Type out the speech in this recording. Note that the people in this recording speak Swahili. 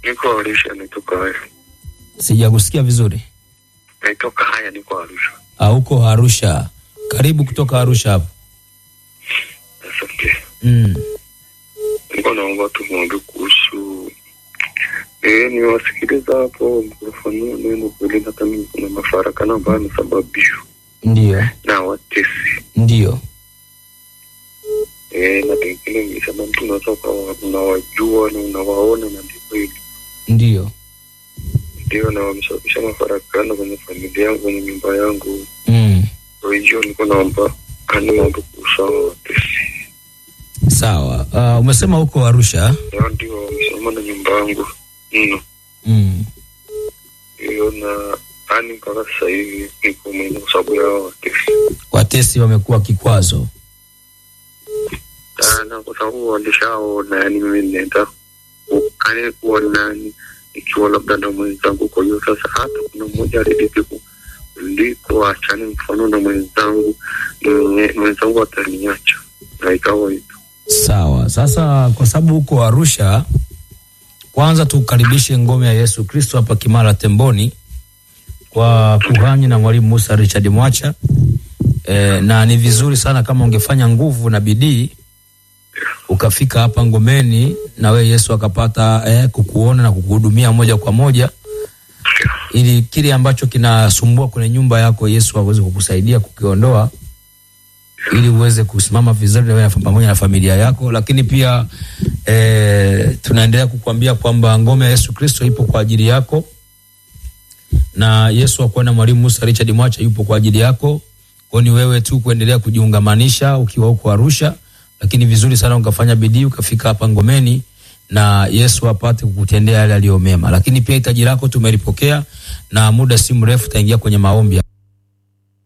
Niko Arusha, nitoka haya, Sijakusikia vizuri. nitoka haya, niko Arusha. Ah, huko Arusha. Karibu kutoka Arusha hapo. Asante. Mm. Niko naomba tu mwambie kuhusu eh, niwasikiliza hapo mkifafanua neno kweli, hata mimi kuna mafarakano ambayo yamesababishwa Ndio. na watesi Ndio. eh, na pengine mlisema mtu unaweza ukawa unawajua na unawaona na ndio kweli Ndio. ndio, na wamesababisha mafarakano kwenye familia yangu, kwenye nyumba yangu. Mm. Kwa hiyo niko naomba ani mambo kuhusu hao watesi, Sawa. Uh, umesema huko Arusha. ndio ndio wamesoma na nyumba yangu mno Mm. hiyo na ani mpaka sasa hivi niko mwenye kwa sababu ya hao watesi Watesi wamekuwa kikwazo. sana, kwa sababu walishaona, yani mimi ninaenda ukani kuonani ikiwa labda na mwenzangu. Kwa hiyo sasa hata kuna mmoja alidiki kuliko achani mfano na mwenzangu, mwenye- mwenzangu ataniacha na ikawa hivyo. Sawa. Sasa kwa sababu huko Arusha, kwanza tukaribishe ngome ya Yesu Kristo hapa Kimara Temboni kwa kuhani na mwalimu Musa Richard Mwacha. E, na ni vizuri sana kama ungefanya nguvu na bidii ukafika hapa ngomeni na we Yesu akapata eh, kukuona na kukuhudumia moja kwa moja, ili kile ambacho kinasumbua kwenye nyumba yako Yesu aweze kukusaidia kukiondoa ili uweze kusimama vizuri na wewe pamoja na familia yako. Lakini pia e, tunaendelea kukuambia kwamba ngome ya Yesu Kristo ipo kwa ajili yako, na Yesu akuwa na mwalimu Musa Richard Mwacha yupo kwa ajili yako. Kwa ni wewe tu kuendelea kujiungamanisha ukiwa huko Arusha, lakini vizuri sana ukafanya bidii ukafika hapa ngomeni na Yesu apate kukutendea yale aliyo mema. Lakini pia hitaji lako tumelipokea, na muda si mrefu utaingia kwenye maombi.